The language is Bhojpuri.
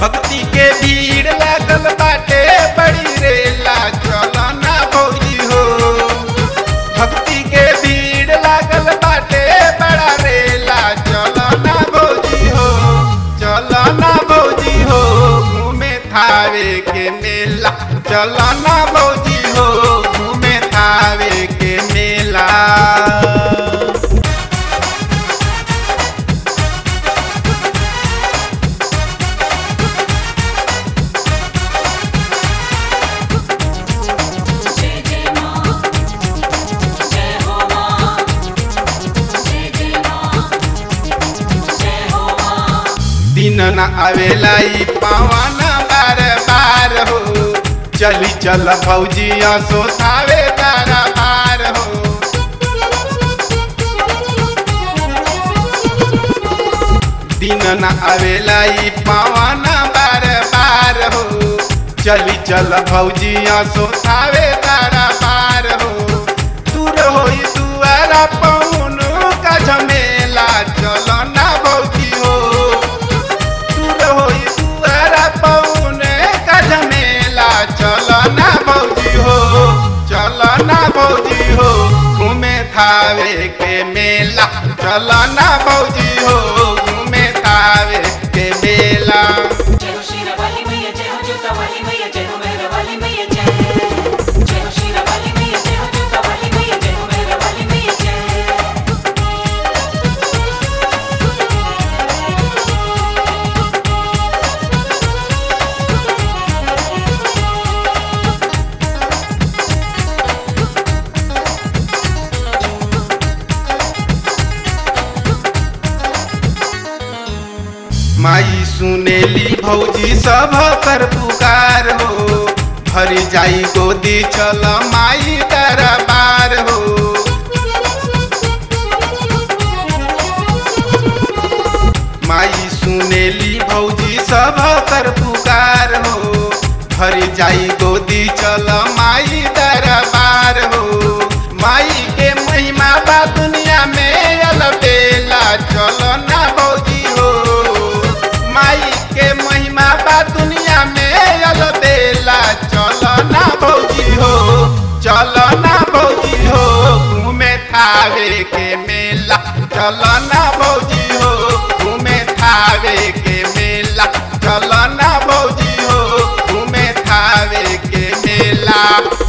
भक्ति के भीड़ लागल बाटे बड़ी रेला चलो ना भौजी हो भक्ति के भीड़ लागल बाटे बड़ा रेला चलो ना भौजी हो चलो ना भौजी हो घूमे थावे के मेला चलो ना भौजी हो घूमे थावे के मेला जय जय मां जय हो मां जय जय मां जय हो मां दिन न आवेला ई पावन बार बार हो चली चल फौजिया सोतावे तारा बार हो दिन न आवेला ई पावन बार बार हो चली चल फौजिया सोतावे तारा बार हो दूर होई दुआरा पौन का झमेला चलो ना भौजी हो दूर होई दुआरा पौने का झमेला चलो ना भौजी हो चलो ना भौजी हो घूमे थावे के मेला चलो ना भौजी हो घूमे थावे के मेला जय हो शीरा वाली मैया जय हो जूता वाली मैया जय हो मेहरा वाली मैया जय जय हो शीरा वाली मैया जय हो जूता वाली मैया जय हो मेहरा वाली मैया जय माई सुनेली भौजी सब कर पुकार हो भर जाई गोदी चल माई दरबार हो माई सुनेली भौजी सब कर पुकार हो भर जाई गोदी चल माई दरबार हो माई के महिमा बा दुनिया में अलबेला चलो ना भौजी हो माई के महिमा बा दुनिया में अलबेला चलो ना भौजी हो चलो ना भौजी हो घूमे थावे के मेला चलो ना भौजी हो घूमे थावे के मेला चलो